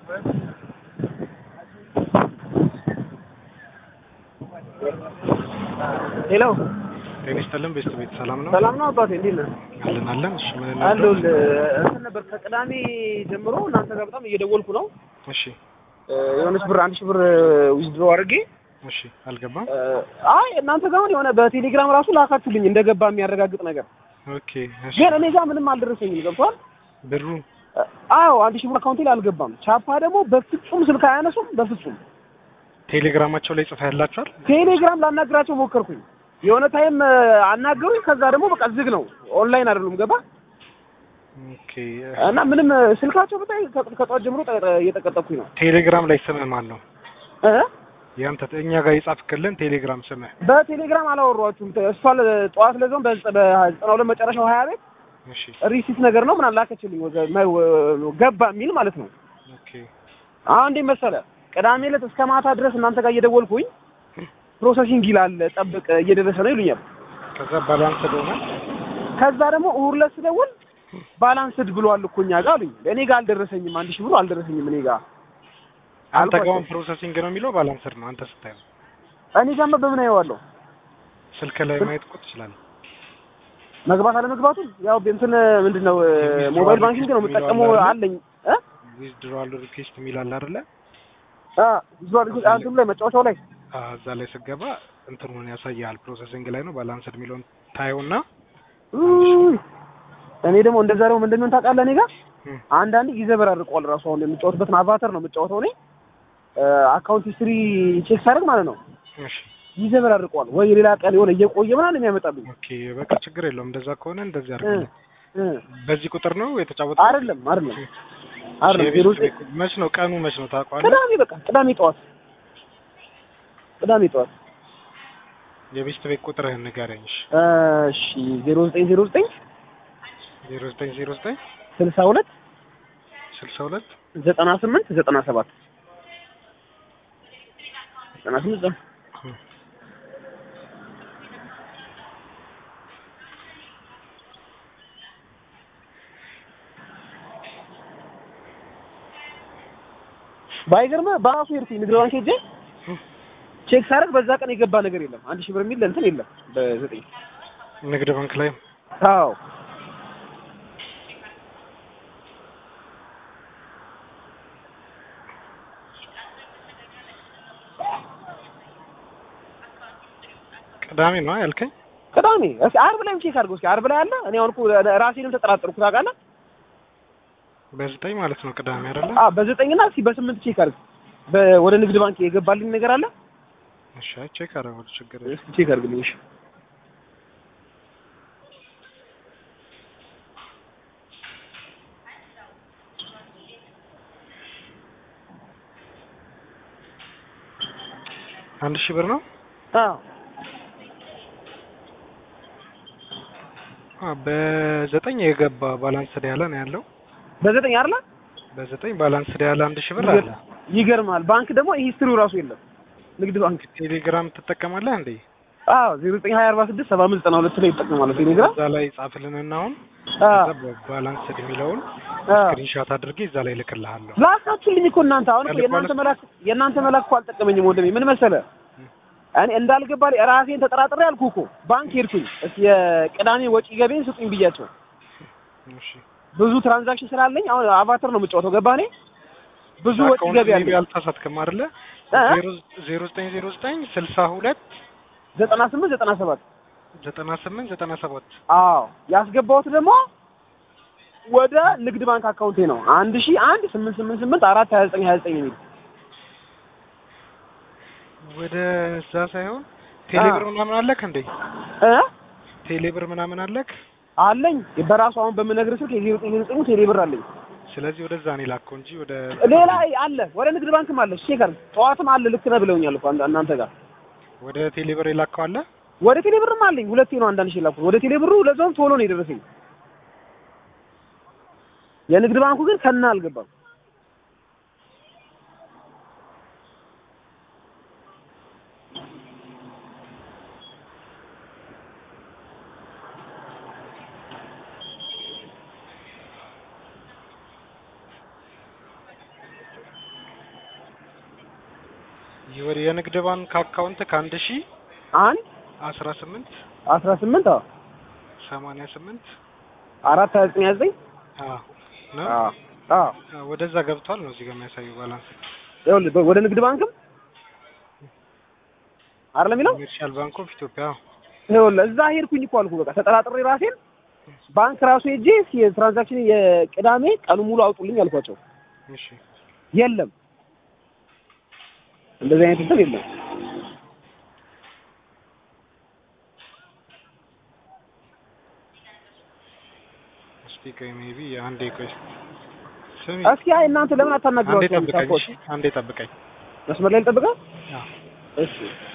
ሄሎ ጤና ይስጥልን ቤስት ቤት ሰላም ነው? ሰላም ነው አባቴ፣ እንዴት ነህ? አለን አለን። እሺ ምን ነው? አለሁልህ። እንትን ነበር ከቅዳሜ ጀምሮ እናንተ ጋር በጣም እየደወልኩ ነው። እሺ የሆነች ብር አንድ ሺህ ብር ዊዝድሮ አድርጌ እሺ አልገባም። አይ እናንተ ጋር አሁን የሆነ በቴሌግራም ራሱ ላካችሁልኝ እንደገባ የሚያረጋግጥ ነገር፣ ኦኬ እሺ። ግን እኔ ጋር ምንም አልደረሰኝም። ገብቷል? ብሩ አዎ አንድ ሺህ ብር አካውንቴ ላይ አልገባም። ቻፓ ደግሞ በፍጹም ስልክ አያነሱም። በፍጹም ቴሌግራማቸው ላይ ጽፋ ያላችኋል? ቴሌግራም ላናግራቸው ሞከርኩኝ። የሆነ ታይም አናገሩኝ። ከዛ ደግሞ በቃ ዝግ ነው፣ ኦንላይን አይደሉም። ገባ ኦኬ እና ምንም ስልካቸው በጣም ከጠዋት ጀምሮ ጠ- እየጠቀጠኩኝ ነው ቴሌግራም ላይ ስምህ ማን ነው? እ ያንተ እኛ ጋር የጻፍክልን ቴሌግራም ስምህ? በቴሌግራም አላወሯችሁም። እሷ ለ- ጠዋት ለዛውም በዘጠና ሁለት መጨረሻው ሀያ ቤት እሺ ሪሲት ነገር ነው ምናምን ላከችልኝ ወገ- መ- ወ- ገባ የሚል ማለት ነው። ኦኬ አሁን እንዴት መሰለህ ቅዳሜ ዕለት እስከ ማታ ድረስ እናንተ ጋር እየደወልኩኝ ፕሮሰሲንግ ይላል ጠብቅ እየደረሰ ነው ይሉኛል። ከዛ ባላንስ ሆነ። ከዛ ደግሞ እሑድ ዕለት ስደውል ባላንስድ ብሏል እኮ እኛ ጋር አሉኝ። እኔ ጋር አልደረሰኝም፣ አንድ ሺህ ብሩ አልደረሰኝም እኔ ጋር አንተ አልኳቸው። ጋር ፕሮሰሲንግ ነው የሚለው ባላንስድ ነው። አንተ ስታየው እኔ ጋር በምን አየዋለሁ? ስልክ ላይ ማየት እኮ ትችላለህ። መግባት አለመግባቱን ያው እንትን ምንድን ነው ሞባይል ባንኪንግ ነው የምጠቀመው አለኝ እ ዊዝድሮዋል ሪኩዌስት የሚል አለ አይደለ? አ ቪዥዋል አንተም ላይ መጫወቻው ላይ አዎ፣ እዛ ላይ ስገባ እንትኑን ያሳያል። ፕሮሰሲንግ ላይ ነው ባላንስድ የሚለውን ታየውና ውይ፣ እኔ ደግሞ እንደዛ ደግሞ ምንድን ነው ታውቃለህ፣ እኔ ጋር እም፣ አንዳንዴ ይዘበራርቀዋል ራሱ። አሁን የምጫወትበትን አቫተር ነው የምጫወተው እኔ አካውንት ሂስትሪ ቼክ ሳደርግ ማለት ነው እሺ ይዘበራርቀዋል። ወይ ሌላ ቀን የሆነ እየቆየ ምናምን የሚያመጣብኝ ኦኬ፣ በቃ ችግር የለውም። እንደዛ ከሆነ እንደዚህ አድርግ። እ በዚህ ቁጥር ነው የተጫወተው? አይደለም አይደለም አይደለም ዜሮ ዘጠኝ መች ነው ቀኑ? መች ነው ታውቀዋለህ? ቅዳሜ በቃ ቅዳሜ ጠዋት ቅዳሜ ጠዋት የቤስት ቤት ቁጥርህን ንገረኝ። እሺ እሺ ዜሮ ዘጠኝ ዜሮ ዘጠኝ ዜሮ ዘጠኝ ዜሮ ዘጠኝ ስልሳ ሁለት ስልሳ ሁለት ዘጠና ስምንት ዘጠና ሰባት ዘጠና ስምንት ዘጠና ባይገርምህ በራሱ ሄድኩኝ ንግድ ባንክ ሄጄ ቼክ ሳደርግ በዛ ቀን የገባ ነገር የለም። አንድ ሺህ ብር የሚል እንትን የለም በዘጠኝ ንግድ ባንክ ላይ አዎ ቅዳሜ ነው ያልከኝ? ቅዳሜ እስኪ ዓርብ ላይም ቼክ አድርገው እስኪ ዓርብ ላይ አለ። እኔ አሁን እኮ ራሴንም ተጠራጠርኩ ታውቃለህ። በዘጠኝ ማለት ነው ቅዳሜ አይደለ? አዎ በዘጠኝና እስኪ በስምንት ቼክ አድርግ። በ- ወደ ንግድ ባንክ የገባልኝ ነገር አለ። እሺ አይ ቼክ አደረገው ችግር የለም። እስኪ ቼክ አድርግልኝ እሺ። አንድ ሺህ ብር ነው? አዎ አ በዘጠኝ የገባ ባላንስድ ያለ ነው ያለው። በዘጠኝ አይደለ? በዘጠኝ ባላንስድ ያለ አንድ ሺህ ብር አለ። ይገርማል። ባንክ ደግሞ ሂስትሪው ራሱ የለም። ንግድ ባንክ ቴሌግራም ትጠቀማለህ እንዴ? አዎ ዜሮ ዘጠኝ ሀያ አርባ ስድስት ሰባ አምስት ዘጠና ሁለት ላይ ይጠቀማል ቴሌግራም። እዛ ላይ ጻፍልንና አሁን አዎ ከዛ ባላንስድ የሚለውን አዎ ስክሪንሾት አድርጌ እዛ ላይ ልክልሃለሁ። ላካችሁልኝ እኮ እናንተ አሁን እኮ የእናንተ መላክ የእናንተ መላክ እኮ አልጠቀመኝም ወንድሜ። ምን መሰለህ እኔ እንዳልገባ ራሴን ተጠራጥሬ አልኩህ እኮ ባንክ ሄድኩኝ። እስኪ የቅዳሜ ወጪ ገቤን ስጡኝ ብያቸው እሺ ብዙ ትራንዛክሽን ስላለኝ አሁን አቫተር ነው የምጫወተው። ገባህ? እኔ ብዙ ወጪ ገቢ አካውንት አለኝ። አልተሳሳትክም አይደለ? እ? ዜሮ ዘጠኝ ዜሮ ዘጠኝ ስልሳ ሁለት ዘጠና ስምንት ዘጠና ሰባት ዘጠና ስምንት ዘጠና ሰባት አዎ ያስገባሁት ደግሞ ወደ ንግድ ባንክ አካውንቴ ነው አንድ ሺህ አንድ ስምንት ስምንት ስምንት አራት ሀያ ዘጠኝ ሀያ ዘጠኝ የሚል ወደ እዛ ሳይሆን ቴሌብር ምናምን አለክ እንዴ? እ ቴሌብር ምናምን አለክ? አለኝ በራሱ አሁን በምነግርህ ስልክ የዜሮ ዘጠኝ ዜሮ ዘጠኝ ቴሌ ብር አለኝ። ስለዚህ ወደዛ ነው የላከው እንጂ ወደ ሌላ አለ ወደ ንግድ ባንክም አለ። ቼክ አድርግ። ጠዋትም አለ ልክ ነህ ብለውኛል እኮ አንተ- እናንተ ጋር ወደ ቴሌብር የላከው አለ። ወደ ቴሌ ብርም አለኝ። ሁለቴ ነው አንዳንድ ሺህ ላኩት ወደ ቴሌ ብሩ። ለዛውም ቶሎ ነው የደረሰኝ። የንግድ ባንኩ ግን ከና አልገባም። ወደ የንግድ ባንክ አካውንት ከአንድ ሺ አንድ አስራ ስምንት አስራ ስምንት አዎ ሰማንያ ስምንት አራት ሀያ ዘጠኝ ሀያ ዘጠኝ አዎ ነው አዎ አዎ አዎ፣ ወደዛ ገብቷል ነው እዚህ ጋር የሚያሳየው ባላንስ ይኸውልህ በ- ወደ ንግድ ባንክም አይደለም የሚለው ኮሜርሻል ባንክ ኦፍ ኢትዮጵያ አዎ። ይኸውልህ እዛ ሄድኩኝ እኮ አልኩህ። በቃ ተጠራጥሬ ራሴን ባንክ ራሱ ሄጄ እስኪ የትራንዛክሽን የቅዳሜ ቀኑ ሙሉ አውጡልኝ አልኳቸው። እሺ የለም እንደዚህ አይነት እንትን የለም። እስቲ ቆይ ሜቢ አንዴ ቆይ ስሚ እስኪ አይ እናንተ ለምን አንዴ አታናግሯቸውም? ጠብቀኝ ሳፖርት እሺ አንዴ ጠብቀኝ መስመር ላይ ልጠብቀህ? አዎ እሺ